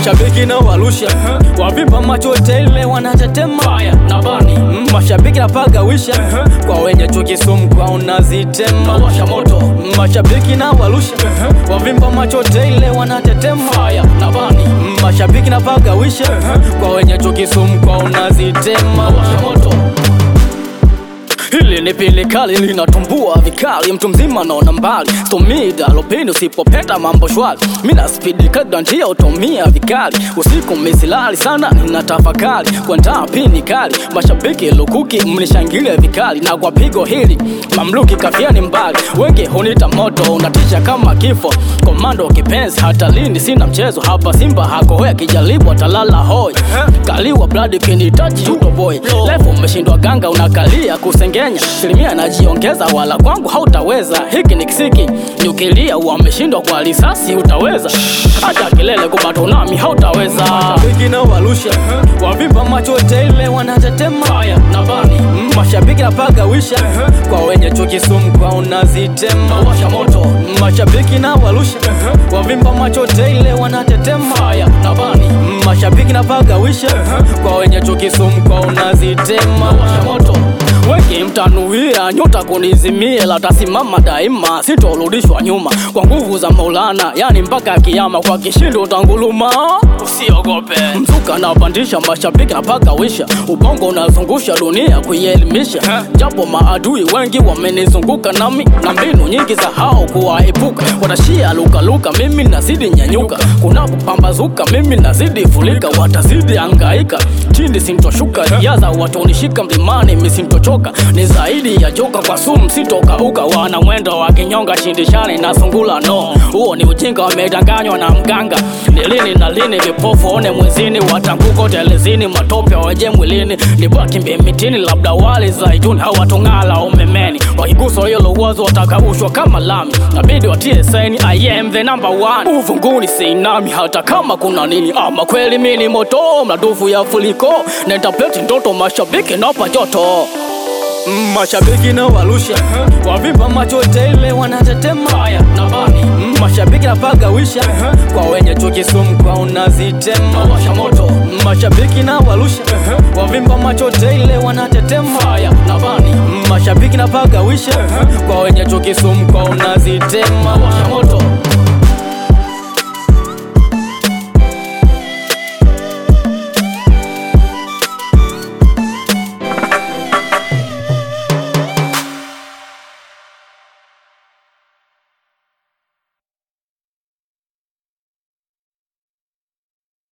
mashabiki na warusha wavimba macho tele wanatetema na bani Mm, mashabiki napagawisha kwa wenye chuki sumu kwa unazitema washa moto Mm, mashabiki na warusha wavimba macho tele wanatetema na bani Mm, mashabiki napagawisha kwa wenye chuki sumu kwa unazitema washa moto Hili ni pili kali linatumbua vikali, mtu mzima naona mbali, stomida lopini usipopenda mambo shwari, mina spidi kadra njia utumia vikali, usiku misilali sana nina tafakari, kuandaa pini kali, mashabiki lukuki mnishangilia vikali, na kwa pigo hili mamluki kafiani mbali, wengi hunita moto unatisha kama kifo, komando kipenzi, hata lini sina mchezo hapa, Simba hakohoya kijaribu atalala hoi, kaliwa bladi kinitaji utoboy, lefu umeshindwa ganga unakalia kusengenya, filimia najiongeza, wala kwangu hautaweza, hiki ni kisiki nyukilia, wameshindwa kwa risasi utaweza, hata kilele kubato nami hautaweza. Mashabiki na warusha wavimba macho tele wanatetema na bani Mm, mashabiki napagawisha kwa wenye chuki sumu kwa unazitema washa moto Mm, mashabiki na warusha wavimba macho tele wanatetema na bani Mm, mashabiki napagawisha kwa wenye chuki sumu kwa unazitema washa moto wengi mtanuia nyota kunizimie, latasimama daima, sitorudishwa nyuma kwa nguvu za Maulana, yani mpaka kiama, kwa kishindo utanguluma, usiogope. Mzuka napandisha, mashabiki napagawisha, ubongo unazungusha dunia kuielimisha, japo maadui wengi wamenizunguka nami na mbinu nyingi za hao kuwaepuka, watashia lukaluka, mimi nazidi nyanyuka, kunapopambazuka mimi nazidi fulika, watazidi angaika chini sintoshuka, riadha watonishika mlimani misintochoka, ni zaidi ya joka kwa sumu sitokauka, wana mwendo wa kinyonga shindishani na sungula no, huo ni ujinga wamedanganywa na mganga, ni lini na lini vipofu one mwezini, watanguko telezini, matope waje mwilini, ni baki mitini, labda wali zaituni hawatung'ala umemeni, wakiguswa hilo uwazo watakaushwa kama lami, nabidi watie saini I am the number one, uvunguni sinami hata kama kuna nini, ama kweli mini moto mradufu ya fuliko, nentapeti ndoto mashabiki napa joto Mm, mashabiki na warusha wavimba macho tele wanatetema na bani Mm, mashabiki napagawisha kwa wenye chuki sumu kwa unazitema washa moto Mm, mashabiki na warusha wavimba macho tele wanatetema na bani Mm, mashabiki napagawisha kwa wenye chuki sumu kwa unazitema washa moto